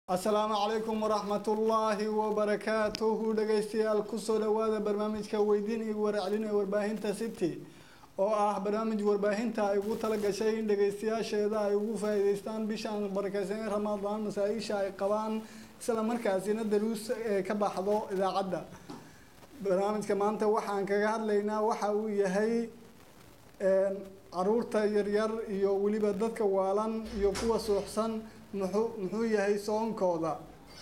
asalaamu calaykum waraxmatullaahi wabarakaatuhu dhegeystayaal kusoo dhawaada barnaamijka weydiin iyo warcelin ee warbaahinta city oo ah barnaamij warbaahinta ay ugu talagashay in dhegeystayaasheeda ay ugu faa'iideystaan bishaan barakeysan ramadaan masaa-isha ay qabaan isla markaasina daruus ee ka baxdo idaacadda barnaamijka maanta waxaan kaga hadlaynaa waxa uu yahay caruurta yaryar iyo weliba dadka waalan iyo kuwa suuxsan muxuu muxuu yahay soonkooda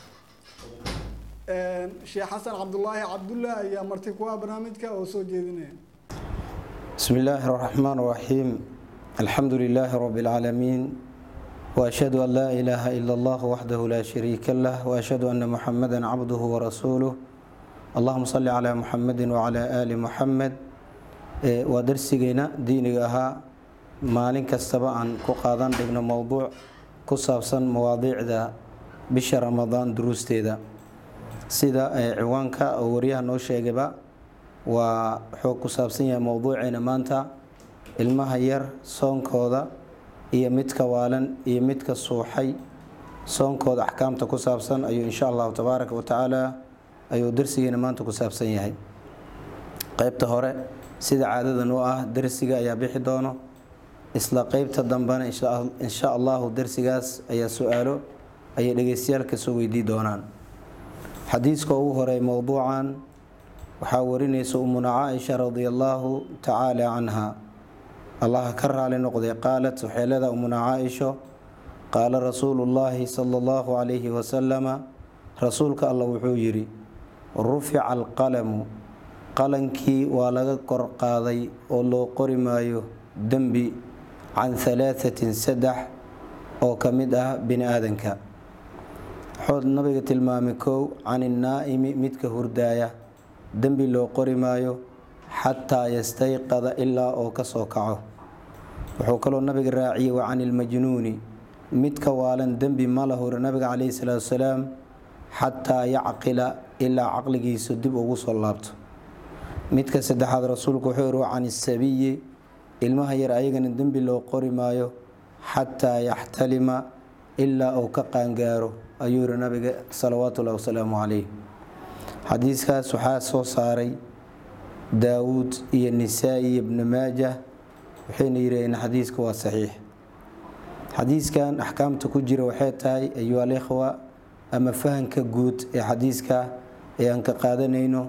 sheekh xasan cabdulaahi cabdulla ayaa marti ku ah barnaamijka oo soo jeedinaya بسم الله الرحمن الرحيم الحمد لله رب العالمين وأشهد أن لا إله إلا الله وحده لا شريك له وأشهد أن محمدا عبده ورسوله اللهم صل على محمد وعلى آل محمد ودرسينا ديني أها maalin kastaba aan ku qaadan dhigno mowduuc ku saabsan mawaadiicda bisha ramadaan duruusteeda sida ciwaanka oo waryaha noo sheegayba waa wuxuu ku saabsan yahay mowduuceena maanta ilmaha yar soonkooda iyo midka waalan iyo midka suuxay soonkooda axkaamta ku saabsan ayuu insha allahu tabaaraka wa tacaala ayuu darsigeena maanta ku saabsan yahay qeybta hore sida caadadan u ah darsiga ayaa bixi doono isla qeybta dambena insha allahu darsigaas ayaa su-aalo ayay dhegeystayaal kasoo weydii doonaan xadiiska ugu horey mowduucan waxaa warinaysa umuna caaisha radia allaahu tacaala canha allaha ka raali noqday qaalat waxay leedaha umuna caaisho qaala rasuulu llaahi sala allahu calayhi wasalama rasuulka alla wuxuu yidhi rufica alqalamu qalankii waa laga kor qaaday oo loo qori maayo dembi can halaahatin saddex oo ka mid ah bini aadanka waxood nabiga tilmaamay kow can innaa'imi midka hurdaaya dembi loo qori maayo xataa yastayqada ilaa oo ka soo kaco wuxuu kaloo nabiga raaciyey wa can ilmajnuuni midka waalan dembi ma la hore nabiga caleyhi salaatu wasalaam xataa yacqila ilaa caqligiisu dib ugu soo laabto midka saddexaad rasuulku wuxuu yihi wa can isabiyi ilmaha yar ayagana dembi loo qori maayo xataa yaxtalima ilaa uu ka qaangaaro ayuu yihi nabiga salawaatu ullahi wasalaamu calayh xadiiskaas waxaa soo saaray daawuud iyo nisaa-i iyo ibnu maajah waxayna yidhaheen xadiiska waa saxiix xadiiskan axkaamta ku jira waxay tahay ayuha alikhwa ama fahanka guud ee xadiiska ee aan ka qaadanayno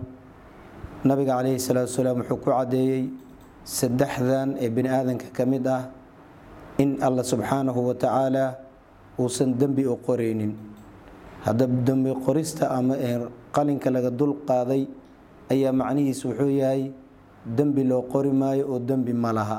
nabiga caleyhi salaatu wasalaam wuxuu ku caddeeyey saddexdan ee bini aadanka ka mid ah in alla subxaanahu wa tacaala uusan dembi u qoreynin haddaba dembi qorista ama qalinka laga dul qaaday ayaa macnihiis wuxuu yahay dembi loo qori maayo oo dembi ma laha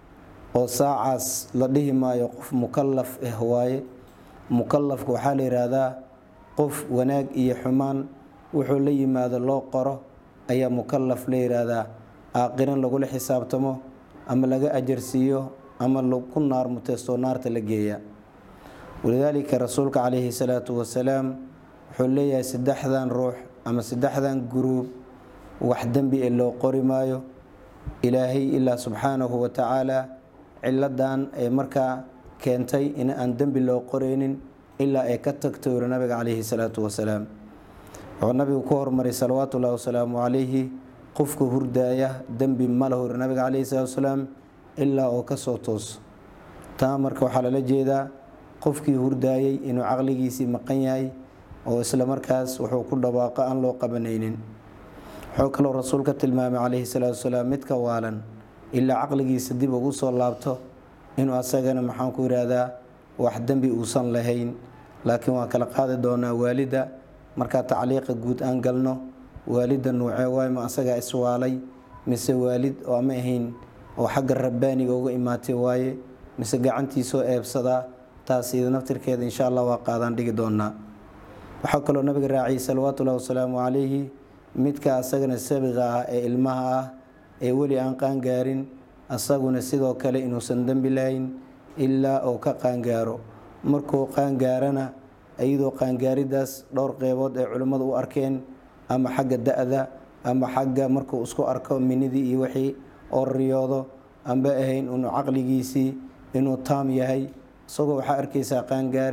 oo saacaas la dhihi maayo qof mukalaf ah waaye mukalafka waxaa la yidhaahdaa qof wanaag iyo xumaan wuxuu la yimaado loo qoro ayaa mukalaf la yidhaahdaa aaqiran lagula xisaabtamo ama laga ajarsiiyo ama ku naar muteystoo naarta la geeya walidaalika rasuulka caleyhi salaatu wasalaam wuxuu leeyahay saddexdan ruux ama saddexdan guruub wax dembi ee loo qori maayo ilaahay ilaa subxaanahu wa tacaala ciladan ee markaa keentay in aan dembi loo qoreynin ilaa ay ka tagto yiri nabiga caleyhi salaatu wasalaam wuxuu nabigu ku hormaray salawaatu ullahi wasalaamu calayhi qofka hurdaaya dembi ma la hori nabiga caleyhi salaatu wasalaam ilaa oo ka soo tooso taa marka waxaa lala jeedaa qofkii hurdaayay inuu caqligiisii maqan yahay oo isla markaas wuxuu ku dhawaaqo aan loo qabanaynin wuxuu kaloo rasuulka tilmaamay caleyhi salaatu wasalaam midka waalan ilaa caqligiisa dib ugu soo laabto inuu asagana maxaan ku yidhaahdaa wax dembi uusan lahayn laakiin waan kala qaadi doonaa waalida markaa tacliiqa guud aan galno waalida nuucee waay ma asagaa iswaalay mise waalid oo ama ahayn oo xagga rabbaaniga uga imaatay waaye mise gacantiisoo eebsadaa taas ida naftirkeeda insha allah waa qaadaan dhigi doonaa waxaa kaloo nabiga raaciyay salawaatullahi wasalaamu calayhi midka asagana sabiqa ah ee ilmaha ah ee weli aan qaangaarin asaguna sidoo kale inuusan dembi lahayn ilaa uu ka qaangaaro markuu qaangaarana iyadoo qaangaaridaas dhowr qeybood ay culimmadu u arkeen ama xagga da-da ama xagga markuu isku arko minidii iyo wixii oo riyoodo amba ahayn inuu caqligiisii inuu taam yahay isagoo waxaa arkaysaa qaangaaray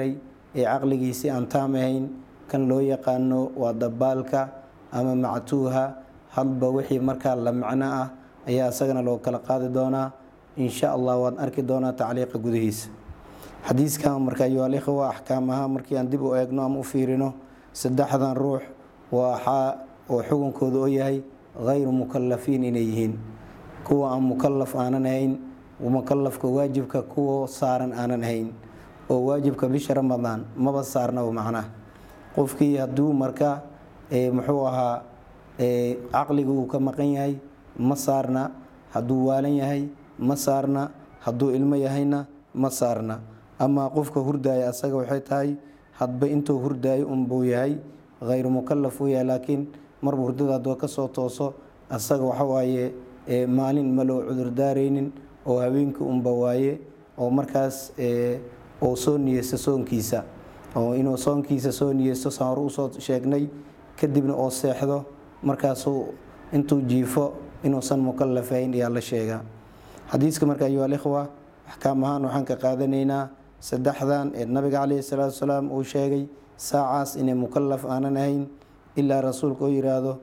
ee caqligiisii aan taam ahayn kan loo yaqaano waa dabaalka ama mactuuha hadba wixii markaa la macno ah ayaa isagana loo kala qaadi doonaa insha allah waad arki doonaa tacliiqa gudihiisa xadiiskan marka ayualikhwa axkaam ahaa markii aan dib u eegno ama u fiirino saddexdan ruux waxaa oo xukunkooda oo yahay hayru mukalafiin inay yihiin kuwa aan mukalaf aanan ahayn mukalafka waajibka kuwa saaran aanan ahayn oo waajibka bisha ramadaan maba saarnaba macnaha qofkii hadduu marka muxuu ahaa caqliga uu ka maqan yahay ma saarna hadduu waalan yahay ma saarna hadduu ilmo yahayna ma saarna amaa qofka hurdaaya asaga waxay tahay hadba intuu hurdaayo unbuu yahay hayru mukalaf uu yahay laakiin marba hurdada haddoo kasoo tooso asaga waxawaaye maalin ma loo cudurdaaraynin oo habeenkii unba waaye oo markaas oo soo niyeysto soonkiisa oo inuu soonkiisa soo niyeysto saan hore usoo sheegnay kadibna oo seexdo markaasuu intuu jiifo inuusan mukalafahayn ayaa la sheegaa xadiiska marka ayuha alikhwa axkaam ahaan waxaan ka qaadanaynaa saddexdan ee nabiga caleyhi salaatu wasalaam uu sheegay saacaas inay mukalaf aanan ahayn ilaa rasuulka oo yiraahdo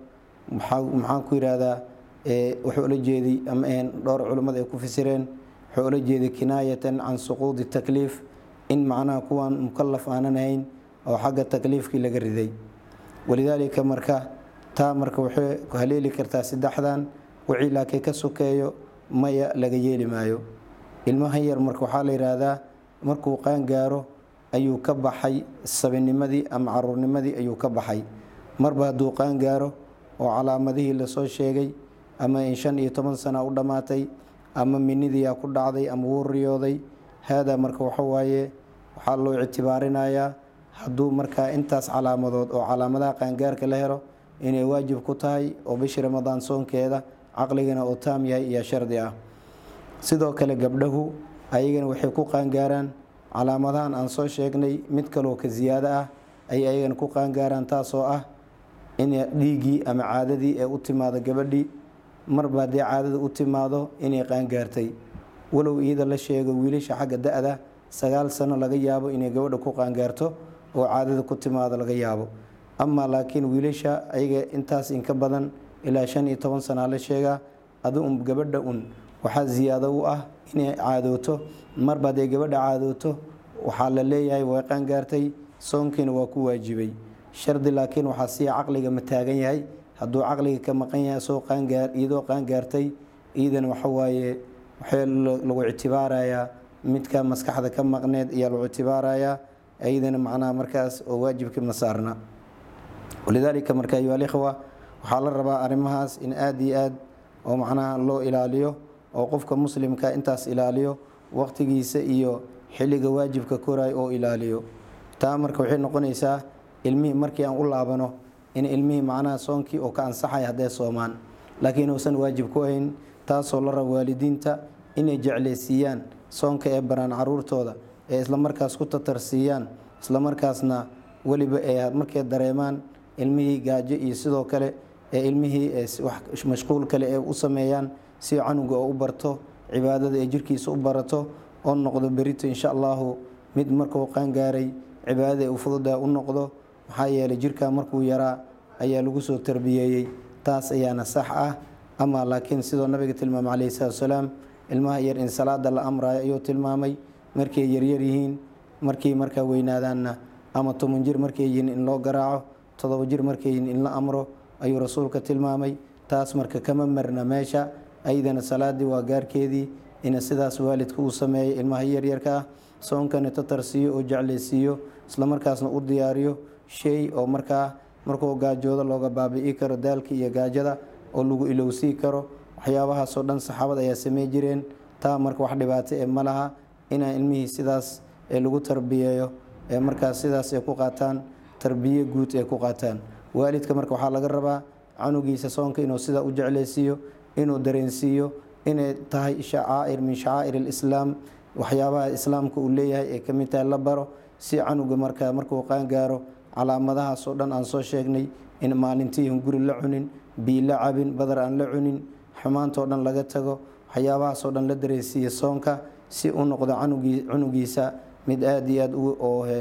maxaan ku yihahdaa wuxuu ula jeeday ama ahayn dhowr culummada ay ku fasireen wuxuu ula jeeday kinaayatan can suquudi takliif in macnaha kuwaan mukalaf aanan ahayn oo xagga takliifkii laga riday walidaalika marka taa marka waxay haleeli kartaa saddexdan wixii laakiin ka sokeeyo maya laga yeeli maayo ilmahan yar marka waxaa la yidhaahdaa markuu qaan gaaro ayuu ka baxay sabinimadii ama caruurnimadii ayuu ka baxay marba hadduu qaan gaaro oo calaamadihii lasoo sheegay ama in shan iyo toban sana u dhammaatay ama minidiyaa ku dhacday ama wuu riyooday haadaa marka waxawaaye waxaa loo ictibaarinayaa hadduu markaa intaas calaamadood oo calaamadaha qaangaarka la helo inay waajib ku tahay oo bishii ramadaan soonkeeda caqligana oo taam yahay iyo shardi ah sidoo kale gabdhahu ayagana waxay ku qaangaaraan calaamadahan aan soo sheegnay mid kaloo ka siyaado ah ay ayagana ku qaangaaraan taasoo ah in dhiiggii ama caadadii ee u timaado gabadhii marba haddii caadada u timaado inay qaangaartay walow iyada la sheego wiilasha xagga da-da sagaal sano laga yaabo inay gabadha ku qaangaarto oo caadada ku timaado laga yaabo amaa laakiin wiilasha ayaga intaas inka badan ilaa shan iyo toban sanaa la sheegaa adu un gabadha un waxaa siyaado u ah inay caadooto marba hadday gabadha caadooto waxaa la leeyahay way qaangaartay soonkiina waa ku waajibay shardi laakiin waxaa sii caqliga ma taagan yahay hadduu caqliga ka maqan yahay soo qaangaar iyadoo qaangaartay iyadana waxawaaye waxay lagu ictibaarayaa midka maskaxda ka maqneed ayaa lagu ictibaarayaa iyadana macnaha markaas oo waajibkii ma saarna walidaalika marka ayuha alikhwa waxaa la rabaa arrimahaas in aada iyo aad oo macnaha loo ilaaliyo oo qofka muslimka intaas ilaaliyo waqtigiisa iyo xilliga waajibka koray oo ilaaliyo taa marka waxay noqonaysaa ilmihii markii aan u laabano in ilmihii macnaha soonkii oo ka ansaxay haddee soomaan laakiin uusan waajib ku ahayn taasoo la raba waalidiinta inay jeclaysiiyaan soonka ee baraan caruurtooda ee islamarkaas ku tatarsiiyaan islamarkaasna weliba ee markay dareemaan ilmihii gaajo iyo sidoo kale ee ilmihii mashquul kale ee u sameeyaan si canuga oo u barto cibaadada ee jirkiisa u barato oo noqdo berito insha allahu mid markuu qaangaaray cibaadada ee u fududa u noqdo maxaa yeelay jirka markuu yaraa ayaa lagu soo tarbiyeeyey taas ayaana sax ah ama laakiin sidoo nabiga tilmaamay calayhi salaatu wasalaam ilmaha yar in salaada la amrayo ayuu tilmaamay markay yaryar yihiin markii markaa weynaadaanna ama toban jir markay yihiin in loo garaaco todoba jir markay yihiin in la amro ayuu rasuulka tilmaamay taas marka kama marna meesha ayadana salaadii waa gaarkeedii ina sidaas waalidka uu sameeyo ilmaha yaryarka ah soonkana tatarsiiyo oo jeclaysiiyo islamarkaasna u diyaariyo shay oo markaa markuu gaajoodo looga baabi'i karo daalka iyo gaajada oo lagu ilowsii karo waxyaabahaasoo dhan saxaabad ayaa samey jireen taa marka wax dhibaato ee ma laha inaan ilmihii sidaas ee lagu tarbiyeeyo ee markaas sidaas ay ku qaataan tarbiye guud ay ku qaataan waalidka marka waxaa laga rabaa canugiisa soonka inuu sidaa u jeclaysiiyo inuu dareensiiyo inay tahay shacaa'ir min shacaa'ir alislaam waxyaabaha islaamka uu leeyahay ee ka mid tahay la baro si canuga markaa markuu qaangaaro calaamadahaasoo dhan aan soo sheegnay in maalintiihun guri la cunin bii la cabin badar aan la cunin xumaantoo dhan laga tago waxyaabahaasoo dhan la dareensiiya soonka si u noqdo canugiisa mid aada iyo aada oo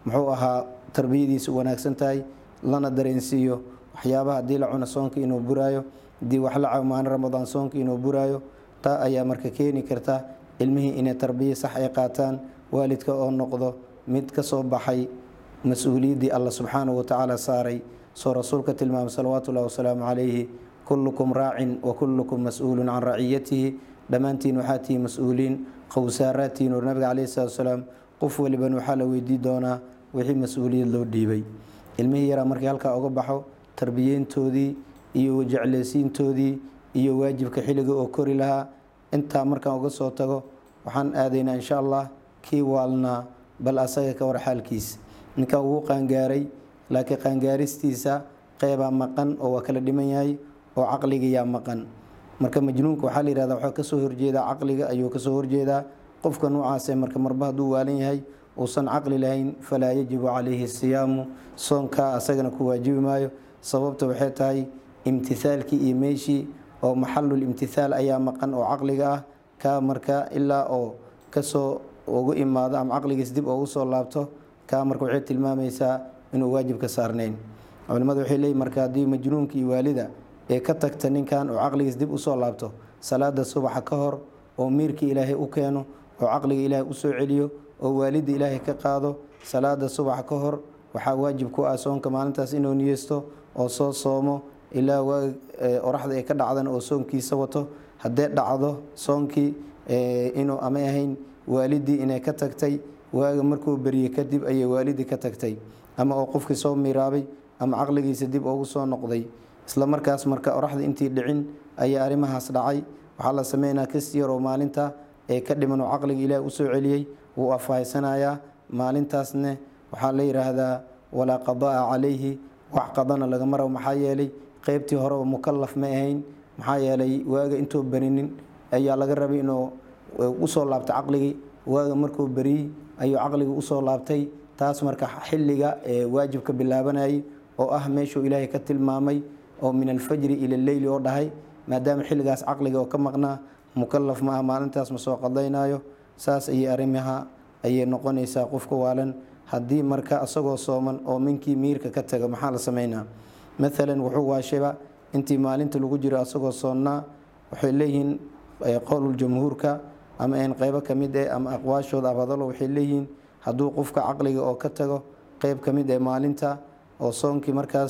muxuu ahaa tarbiyadiisa wanaagsan tahay lana dareensiiyo waxyaabaha haddii la cuno soonka inuu buraayo haddii wax la cawmaano ramadaan soonka inuu buraayo taa ayaa marka keeni karta ilmihii inay tarbiya sax ay qaataan waalidka oo noqdo mid ka soo baxay mas-uuliyaddii alla subxaanahu watacaala saaray soo rasuulka tilmaamay salawaatu ullahi wasalaamu calayhi kullukum raacin wa kullukum mas-uulun can raciyatihi dhammaantiin waxaa tihi mas-uuliin qowsaaraadtiin oo nabiga caleyhi salatu wasalaam qof waliban waxaa la weydii doonaa wixii mas-uuliyad loo dhiibay ilmihii yaraa markii halkaa uga baxo tarbiyeyntoodii iyo jecleysiintoodii iyo waajibka xilliga oo kori lahaa intaa markaan uga soo tago waxaan aadaynaa insha allah kii waalnaa bal asaga ka war xaalkiisa ninkan wuu qaangaaray laakiin qaangaaristiisa qeybaa maqan oo waa kala dhiman yahay oo caqligayaa maqan marka majnuunka waxaa la yihahda waxaa kasoo horjeedaa caqliga ayuu kasoo horjeedaa qofka noocaasee marka marba hadduu waalan yahay uusan caqli lahayn falaa yajibu calayhi siyaamu soonkaa asagana ku waajibi maayo sababta waxay tahay imtithaalkii iyo meeshii oo maxalul imtithaal ayaa maqan oo caqliga ah kaa marka ilaa oo kasoo ugu imaado ama caqligiis dib oogu soo laabto kaa marka waxay tilmaamaysaa inuu waajib ka saarnayn culimmadu waxay leeyihin marka haddii majnuunka iyo waalida ee ka tagta ninkan oo caqligiis dib usoo laabto salaada subaxa ka hor oo miirkii ilaahay u keeno oo caqliga ilaahay usoo celiyo oo waalida ilaahay ka qaado salaada subaxa ka hor waxaa waajib ku ah soonka maalintaas inuu niyeysto oo soo soomo ilaa waa oraxda ay ka dhacdan oo soonkiisa wato haddee dhacdo soonkii inuu ama ahayn waalidii inay ka tagtay waaga markuu beriyey kadib ayay waalidii ka tagtay ama oo qofkii soo miraabay ama caqligiisa dib ugu soo noqday isla markaas marka oraxda intii dhicin ayaa arrimahaas dhacay waxaa la sameynaa kasi yar oo maalinta ee ka dhiman oo caqliga ilaah usoo celiyey wuu afhaysanayaa maalintaasne waxaa la yidhaahdaa walaa qadaa calayhi wax qadana lagama rabo maxaa yeelay qeybtii horeba mukalaf ma ahayn maxaa yeelay waaga intuu berinin ayaa laga rabay inuu usoo laabtay caqligii waaga markuu beriyey ayuu caqligii usoo laabtay taas marka xilliga ee waajibka bilaabanayay oo ah meeshuu ilaahay ka tilmaamay oo min alfajri ila leyli oo dhahay maadaama xilligaas caqliga oo ka maqnaa mukalaf ma ah maalintaas ma soo qadaynaayo saas ayay arrimaha ayay noqonaysaa qofka waalan haddii marka isagoo sooman oo minkii miirka ka taga maxaa la sameynaa maalan wuxuu waashaba intii maalinta lagu jiro asagoo soonnaa waxay leeyihiin qowluljamhuurka ama n qeybo ka mid eh ama aqwaashooda abadalo waxay leeyihiin hadduu qofka caqliga oo ka tago qeyb ka mid ee maalinta oo soonkii markaas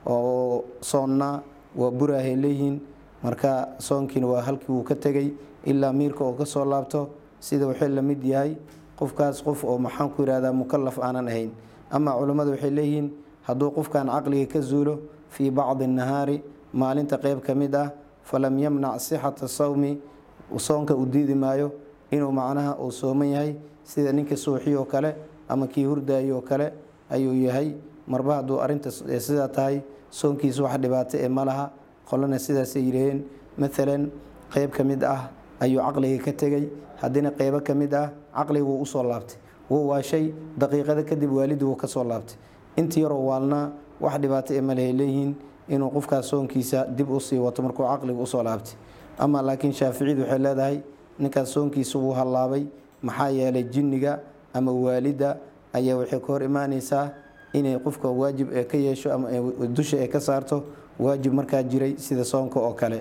oo soonnaa waa buraahay leeyihiin marka soonkiina waa halkii wuu ka tegay ilaa miirka oo kasoo laabto sida waxay la mid yahay qofkaas qof oo maxaan ku yihahdaa mukalaf aanan ahayn ama culammadu waxay leeyihiin hadduu qofkan caqliga ka zuulo fii bacdi nahaari maalinta qeyb ka mid ah falam yamnac sixata sawmi soonka uu diidi maayo inuu macnaha uu sooman yahay sida ninka suuxi oo kale ama kii hurdaayay oo kale ayuu yahay marba hadduu arinta sidaa tahay soonkiisa wax dhibaato ee malaha qolana sidaasay yidhaheen maalan qeyb ka mid ah ayuu caqliga ka tegay haddina qeybo ka mid ah caqliga wuu usoo laabtay wuu waashay daqiiqada kadib waalidii wuu kasoo laabtay intii yaroo waalnaa wax dhibaato ee malehay leeyihiin inuu qofkaas soonkiisa dib usii wato markuu caqliga usoo laabtay ama laakiin shaaficiyadu waxay leedahay ninkaas soonkiisa wuu hallaabay maxaa yeelay jinniga ama waalida ayaa waxay ka hor imaaneysaa inay qofka waajib ee ka yeesho ama dusha ee ka saarto waajib markaa jiray sida soonka oo kale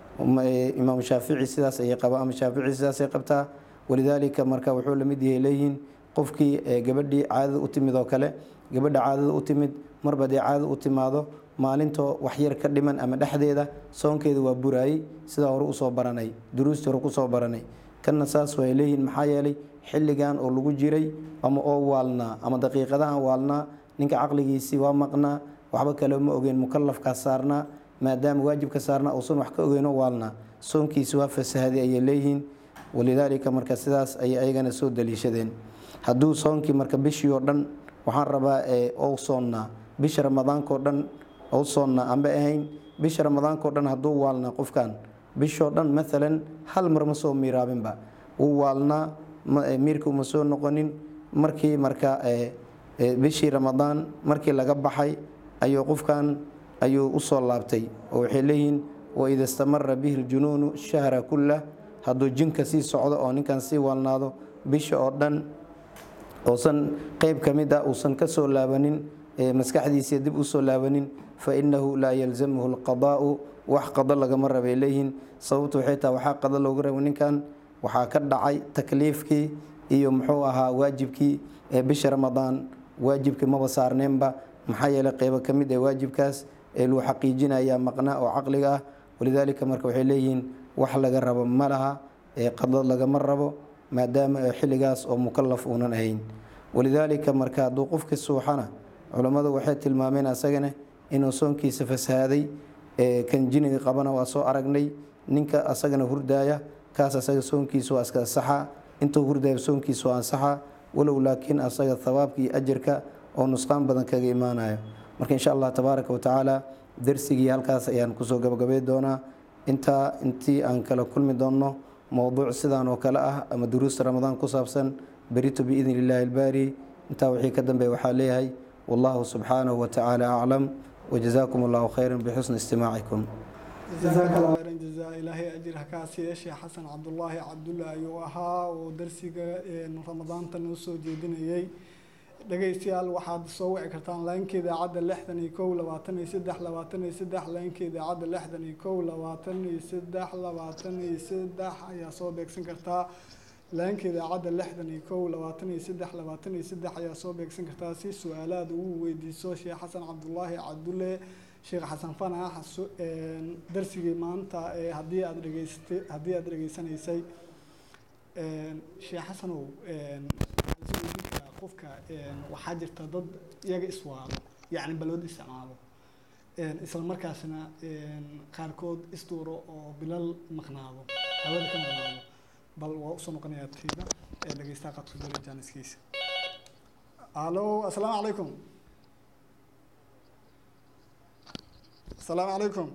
imaam shaafici sidaas ayay qabaa ama shaafici sidaasay qabtaa walidaalika marka wuxuu lamid yahay leeyihiin qofkii gabadhii caadada u timid oo kale gabadha caadada u timid marba dee caadada u timaado maalintoo waxyar ka dhiman ama dhexdeeda soonkeeda waa buraayey sidaa hore usoo baranay duruustii hore kusoo baranay kanna saas way leeyihiin maxaa yeelay xilligan oo lagu jiray ama oo waalnaa ama daqiiqadahan waalnaa ninka caqligiisii waa maqnaa waxba kale ma ogeen mukalafkaas saarnaa maadaama waajibka saarnaa uusan wax ka ogeyno waalnaa soonkiisi waa fasahaday ayay leeyihiin walidaalika marka sidaas ayay ayagana soo daliishadeen hadduu soonkii marka bishii oo dhan waxaan rabaa ou soonnaa bisha ramadaankao dhan ou soonnaa amba ahayn bisha ramadaankao dhan hadduu waalnaa qofkan bishoo dhan maalan hal mar ma soo miiraabinba wuu waalnaa miirka uma soo noqonin markii marka bishii ramadaan markii laga baxay ayuu qofkan ayuu usoo laabtay oo waxay leeyihiin waida istamara bihi ljunuunu shahra kullah hadduu jinka sii socdo oo ninkan sii waalnaado bisha oo dhan oosan qeyb ka mid ah uusan ka soo laabanin maskaxdiisa dib usoo laabanin fa innahu laa yalzamhu alqadaa'u wax qado lagama rabay leeyihiin sababtu waxay tahay waxaa qado loogu raba ninkan waxaa ka dhacay takliifkii iyo muxuu ahaa waajibkii ee bisha ramadaan waajibkii maba saarneenba maxaa yeeley qeybo ka mid ee waajibkaas ee lagu xaqiijinaya maqnaa oo caqliga ah walidaalika marka waxay leeyihiin wax laga rabo ma laha ee qado lagama rabo maadaama xilligaas oo mukalaf uunan ahayn walidaalika marka hadduu qofkii suuxana culammadu waxay tilmaameen asagana inuu soonkiisa fasahaaday kan jiniga qabana waa soo aragnay ninka asagana hurdaaya kaas asaga soonkiisa waa iska ansaxa intuu hurdaaya soonkiisa waa ansaxa walow laakiin asaga thawaabka iyo ajarka oo nusqaan badan kaga imaanayo marka insha allah tabaaraka wa tacaala darsigii halkaas ayaan kusoo gabagabay doonaa intaa intii aan kala kulmi doonno mowduuc sidaan oo kale ah ama duruusta ramadaan ku saabsan berito biidni illaahi albaari intaa wixii ka dambeeya waxaa leeyahay wallahu subxaanahu wa tacaala aclam wajazaakum allahu khayran bixusni istimaacikum jazaaka allah khayran jazaa ilaahay ajir ha kaa siiya sheekh xasan cabdulaahi cabdulle ayuu ahaa oo darsiga ramadaanta noo soo jeedinayay dhegaystayaal waxaad soo wici kartaan laynka idaacadda lixdan iyo kow labaatan iyo saddex labaatan iyo saddex laynka idaacadda lixdan iyo kow labaatan iyo saddex labaatan iyo saddex ayaa soo beegsan kartaa laynka idaacadda lixdan iyo kow labaatan iyo saddex labaatan iyo saddex ayaa soo beegsan kartaa si su-aalaad ugu weydiiso sheekh xasan cabdulaahi cabdulle sheekh xasan fanax darsigii maanta haddii aad dhegeysatay haddii aad dhegeysanaysay sheekh xasanow qofka waxaa jirta dad iyaga iswaalo yacni balwad isticmaalo isla markaasna qaarkood isduuro oo bilal maqnaado hawada ka maqnaado bal waa usoo noqonayaa tayda ee dhegeystaha qadka dole jaaniskiisa alo assalaamu calaykum assalaamu calaykum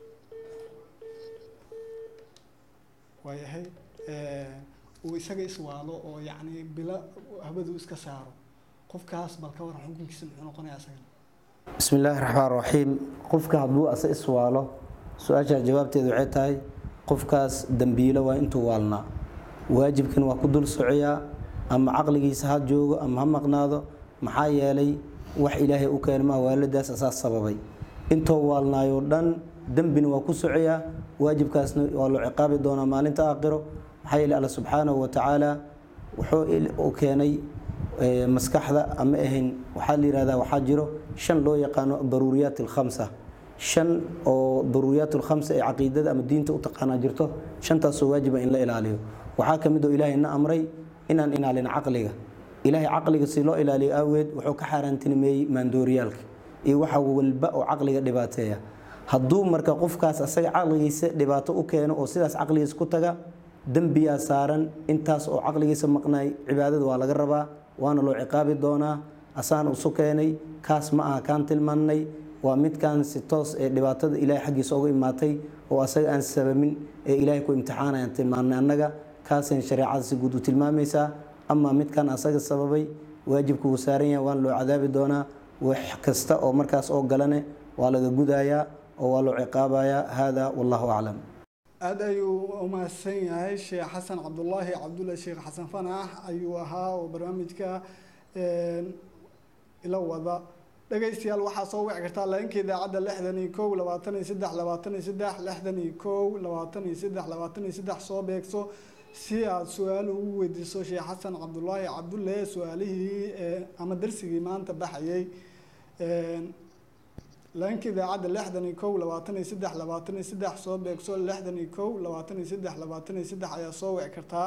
waayahay uu isaga iswaalo oo yacni bilo hawadu iska saaro qofkaas bal ka waran xukunkiisa muxuu noqonayaa isagana bismi illaahi raxmaan raxiim qofka hadduu ase iswaalo su-aashaa jawaabteedu waxay tahay qofkaas dembiilo waa intuu waalnaa waajibkan waa ku dul socoyaa ama caqligiisa ha joogo ama ha maqnaado maxaa yeelay wax ilaahay u keena maa waaladaas asaas sababay intuu waalnaayoo dhan dembina waa ku socoyaa waajibkaasna waa loo ciqaabi doonaa maalinta aakhiro maxaa yeelay alla subxaanahu wa tacaala wuxuu u keenay maskaxda ama ahayn waxaa la yihahdaa waxaa jiro shan loo yaqaano daruuriyaat alkhamsa shan oo daruuriyaat alkhamsa ee caqiidada ama diinta u taqaanaa jirto shantaasoo waajiba in la ilaaliyo waxaa ka mid oo ilaahay na amray inaan ilaalin caqliga ilaahay caqliga si loo ilaaliyo aaweed wuxuu ka xaaraantinimeeyey maandooriyaalka iyo waxa walba oo caqliga dhibaateeya hadduu marka qofkaas asaga caqligiisa dhibaato u keeno oo sidaas caqligiisa ku taga dembiyaa saaran intaas oo caqligiisa maqnaay cibaadada waa laga rabaa waana loo ciqaabi doonaa asaana isu keenay kaas ma aha kaan tilmaannay waa midkaan si toos ee dhibaatada ilaahay xaggiisa uga imaatay oo asaga aan sababin ee ilaahay ku imtixaanayaan tilmaannay annaga kaasayna shareecada si guud u tilmaamaysaa amaa midkaan asaga sababay waajibka wuu saaran yahay waana loo cadaabi doonaa wax kasta oo markaas oo galane waa laga gudayaa oo waa loo ciqaabayaa hada wallahu aclam aada ayuu umahadsan yahay sheekh xasan cabdulaahi cabdulle sheekh xasan fanax ayuu ahaa oo barnaamijka ila wada dhegaystayaal waxaa soo wici kartaa lainka idaacadda lixdan iyo kow labaatan iyo saddex labaatan iyo saddex lixdan iyo kow labaatan iyo saddex labaatan iyo saddex soo beegso si aad su-aal ugu weydiiso sheekh xasan cabdulaahi cabdulle su-aalihii ama darsigii maanta baxayay laanka idaacadda lixdan iyo kow labaatan iyo saddex labaatan iyo saddex soo beegso lixdan iyo kow labaatan iyo saddex labaatan iyo saddex ayaa soo wici kartaa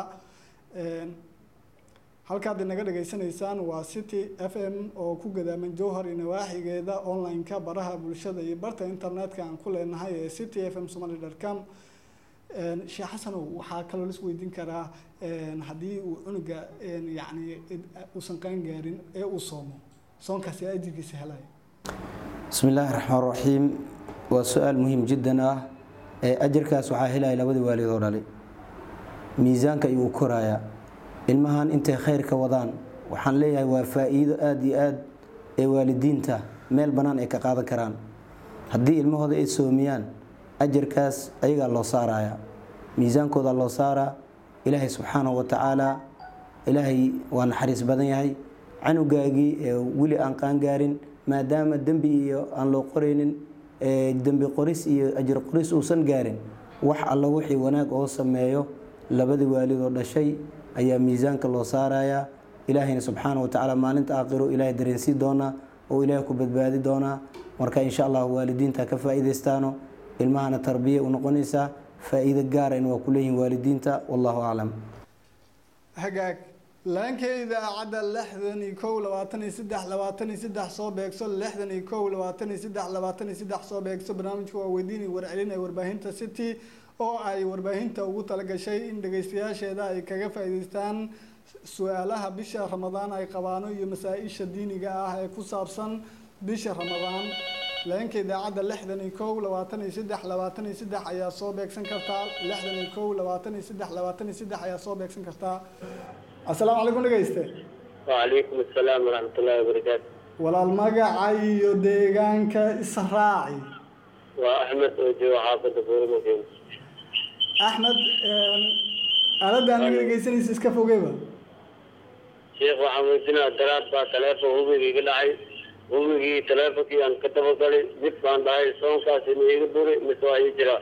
halkaad inaga dhageysanaysaan waa city f m oo ku gadaaman jowhar iyo nawaaxigeeda online-ka baraha bulshada iyo barta internetka aan ku leenahay ee city f m somali com sheekh xasanow waxaa kaloo lis weydiin karaa haddii uu cunuga yacni uusan qaan gaarin ee uu soomo soonkaasi ajirkiisa helaya bismi illaahi raxmaan raxiim waa su-aal muhiim jiddan ah ee ajarkaas waxaa helaya labadii waalid oo dhali miisaanka ayuu u korayaa ilmahan intay khayr ka wadaan waxaan leeyahay waa faa-iido aada iyo aad ee waalidiinta meel bannaan ay ka qaadan karaan haddii ilmahooda ay soomiyaan ajarkaas ayagaa loo saaraya miisaankooda loo saaraa ilaahay subxaanahu wa tacaala ilaahay waa naxariis badan yahay canugaagii weli aan qaangaarin maadaama dembi iyo aan loo qoraynin dembi qoris iyo ajir qoris uusan gaarin wax alla wixii wanaag oo sameeyo labadii waalidoo dhashay ayaa miisaanka loo saarayaa ilaahayna subxaana wa tacaala maalinta aakhiro ilaahay dareensii doonaa oo ilaahay ku badbaadi doonaa marka insha allah waalidiinta ka faa'iidaystaano ilmahana tarbiya u noqonaysaa faa'iido gaarayna waa ku leeyihin waalidiinta wallahu aclam hagaag laanka idaacadda lixdan iyo kow labaatan iyo saddex labaatan iyo saddex soo beegso lixdan iyo kow labaatan iyo saddex labaatan iyo saddex soo beegso barnaamijka waa weydiin iyo warcelin ee warbaahinta city oo ay warbaahinta ugu talagashay in dhageystayaasheeda ay kaga faa'iidaystaan su-aalaha bisha ramadaan ay qabaano iyo masaa-isha diiniga ah ee ku saabsan bisha ramadaan leenka idaacadda lixdan iyo kow labaatan iyo saddex labaatan iyo saddex ayaa soo beegsan kartaa lixdan iyo kow labaatan iyo saddex labaatan iyo saddex ayaa soo beegsan kartaa assalaamu calaykum dhegeyste وعليكم السلام ورحمة الله وبركاته walaal magaca iyo deegaanka israaci وأحمد أوجو حافظ فورمكين axmed aaladda aniga dhegeysanaysa iska fogeyba شيخ وحمدنا درات با تلافو هوبي قلعي هوبي تلافو كي أن كتبه قلي جب كان داي صون كاسي ميغ دوري مسوا يجرا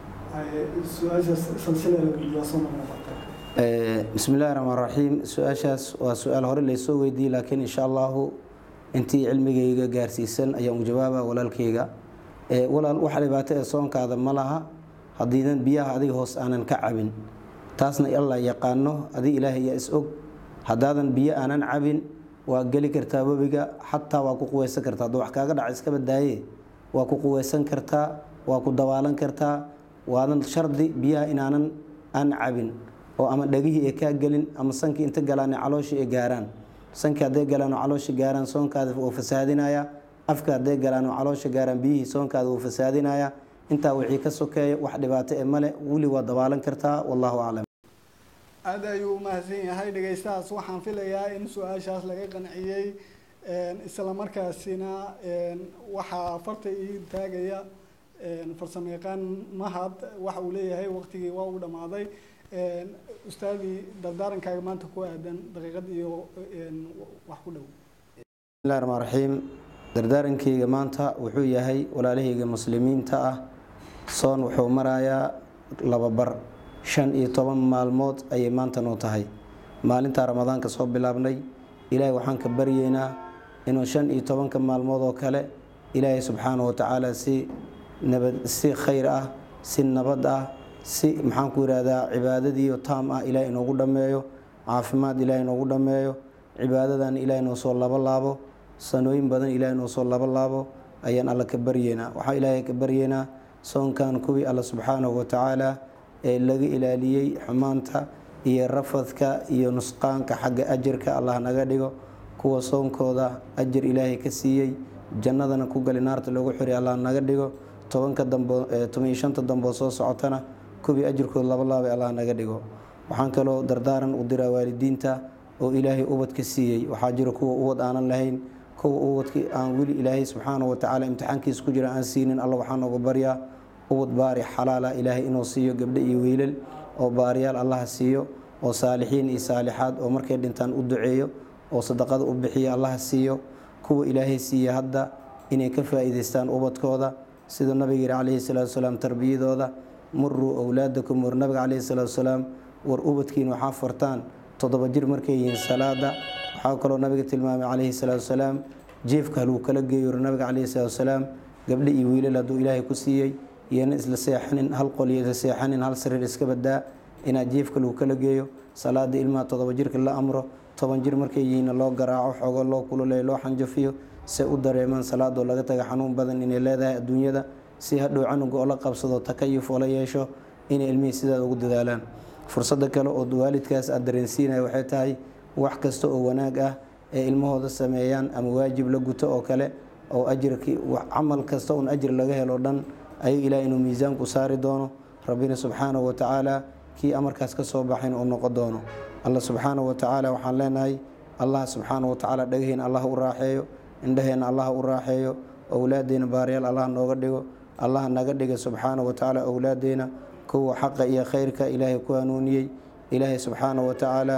su-aashaas silsiladaa soo noqnoqota bismi illaahi raxmaan raxiim su-aashaas waa su-aal hore laysoo weydiiyey laakiin insha allahu intii cilmigayga gaarsiisan ayaan u jawaaba walaalkayga walaal waxa dhibaato ee soonkaada ma laha haddiidan biyaha adiga hoos aanan ka cabin taasna alla yaqaano adig ilaahay yaa is og haddaadan biyo aanan cabin waa geli kartaa webiga xataa waa ku quweysan kartaa hadduu wax kaaga dhaca iska badaaye waa ku quweysan kartaa waa ku dabaalan kartaa waadan shardi biyaha inaanan aan cabin oo ama dhagihii ay kaa gelin ama sankii inta galaan calooshii ay gaaraan sankii hadday galaan oo caloosha gaaraan soonkaada wuu fasaadinaya afka hadday galaan oo caloosha gaaraan biyihii soonkaada wuu fasaadinaya intaa wixii ka sokeeya wax dhibaato ee male weli waa dabaalan kartaa wallahu aclam aada ayuu u mahadsan yahay dhegeystahaas waxaan filayaa in su-aashaas laga qanciyey isla markaasina waxaa farta ii taagaya farsamo yaqaan mahad waxa uu leeyahay waqtigii waa uu dhammaaday ustaadii dardaarankaaga maanta ku aadan daqiiqad iyo wax ku dhow bismillahi raxmaan raxiim dardaarankeyga maanta wuxuu yahay walaalahayga muslimiinta ah soon wuxuu marayaa laba bar shan iyo toban maalmood ayay maanta noo tahay maalintaa ramadaanka soo bilaabnay ilaahay waxaan ka baryeynaa inuu shan iyo tobanka maalmood oo kale ilaahay subxaana wa tacaala si nabad si khayr ah si nabad ah si maxaan ku yidhaahdaa cibaadadiiyo taam ah ilaahay inoogu dhammeeyo caafimaad ilaahay inoogu dhammeeyo cibaadadan ilaahay noo soo labo laabo sanooyin badan ilaahay noo soo labo laabo ayaan alla ka baryeynaa waxaa ilaahay ka baryeynaa soonkan kuwii alla subxaanahu wa tacaala ee laga ilaaliyey xumaanta iyo rafadka iyo nusqaanka xagga ajirka allah naga dhigo kuwa soonkooda ajir ilaahay ka siiyey jannadana ku gali naarta loogu xiray allah naga dhigo tobanka dambo toban iyo shanta dambood soo socotana kuwii ajirkooda laba laabay allah naga dhigo waxaan kaloo dardaaran u diraa waalidiinta oo ilaahay ubadka siiyey waxaa jira kuwa ubad aanan lahayn kuwa ubadki aan weli ilaahay subxaanahu watacaala imtixaankiisa ku jira aan siinin alla waxaa nooga baryaa ubad baari xalaala ilaahay inuu siiyo gabdho iyo wiilal oo baariyaal allaha siiyo oo saalixiin iyo saalixaad oo markay dhintaan u duceeyo oo sadaqada u bixiyo allaha siiyo kuwa ilaahay siiya hadda inay ka faa'iidaystaan ubadkooda sida nabiga yidhi calayhi salaatu wasalaam tarbiyadooda muruu owlaadakum war nabiga calayhi salaatu wasalaam war ubadkiin waxaa fartaan toddoba jir markay yihiin salaada waxaa kaloo nabiga tilmaamay calayhi salaatu wasalaam jeefka haluu kala geeyo war nabiga calayhi salaatu wasalaam gabdho iyo wiilal hadduu ilaahay ku siiyey iyana isla seexanin hal qol iyo isla seexanin hal sariir iska badaa inaad jeefka lagu kala geeyo salaada ilmaha toddoba jirka la amro toban jir markay yihiinna loo garaaco xoogo loo kululeeyo loo xanjafiyo se u dareemaan salaadoo laga taga xanuun badan inay leedahay adduunyada si hadhow canuga oo la qabsado takayuf oo la yeesho inay ilmihii sidaada ugu dadaalaan fursada kale oo waalidkaas aad dareensiinaya waxay tahay wax kasta oo wanaag ah ee ilmahooda sameeyaan ama waajib la guto oo kale oo ajirkii camal kasta un ajir laga helo dhan ayaga ilaah inuu miisaanku saari doono rabbina subxaanahu wa tacaala kii amarkaas ka soo baxayn uu noqon doono alla subxaanahu wa tacaala waxaan leenahay allah subxaanahu wa tacaala dhagaheena allah u raaxeeyo indhaheena allah u raaxeeyo owlaadeena baaryaal allah nooga dhigo allah naga dhiga subxaanahu wa tacaala owlaadeena kuwa xaqa iyo khayrka ilaahay ku hanuuniyey ilaahay subxaanahu wa tacaala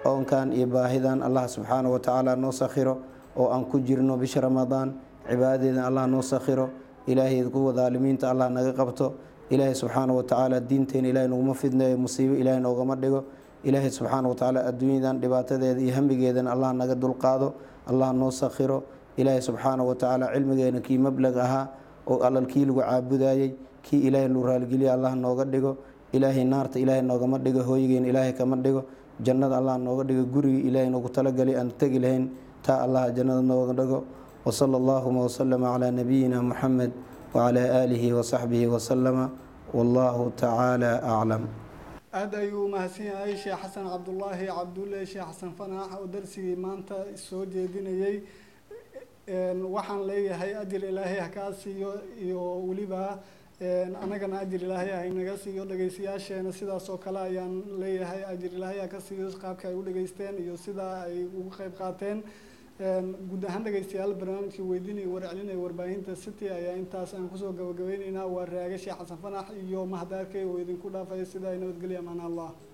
oonkan iyo baahidan allah subxaana wa tacaala noo sakhiro oo aan ku jirno bisha ramadaan cibaadadeedan allah noo sakhiro ilaahay kuwa daalimiinta allah naga qabto ilaahay subxaana wa tacaala diinteena ilahay noguma fidneeyo musiibo ilaahay noogama dhigo ilaahay subxaana wa tacaala adduunyadan dhibaatadeeda iyo hamigeedan allah naga dulqaado allah noo sakhiro ilaahay subxaana wa tacaala cilmigeena kii mablag ahaa oo allal kii lagu caabudayey kii ilaahay lu raaligeliya allah nooga dhigo ilaahay naarta ilaahay noogama dhigo hooyigeena ilaahay kama dhigo jannada allah nooga dhigo gurigii ilaahay noogu talagali aan tegi lahayn taa allah jannada nooga dhigo wasala allahuma wasalama calaa nabiyina muxamed wacalaa aalihi wasaxbihi wasalama wallahu tacaala aclam aada ayuu mahadsan yahay sheekh xasan cabdulaahi cabdulle sheekh xasan fanaax oo darsigii maanta soo jeedinayey waxaan leeyahay ajir ilaahay ha kaa siiyo iyo weliba anagana ajir ilaahay ha inaga siiyo dhegeystayaasheena sidaas oo kale ayaan leeyahay ajir ilaahay ha ka siiyo qaabka ay u dhageysteen iyo sida ay ugu qeyb qaateen guud ahaan dhegeystayaal barnaamijkii weydiinaya warcelinaya warbaahinta city ayaa intaas aan kusoo gabagabeyneynaa waa raage sheekh xasan fanax iyo mahadaarkay oo idinku dhaafaya sida ay nabadgelya amaan allah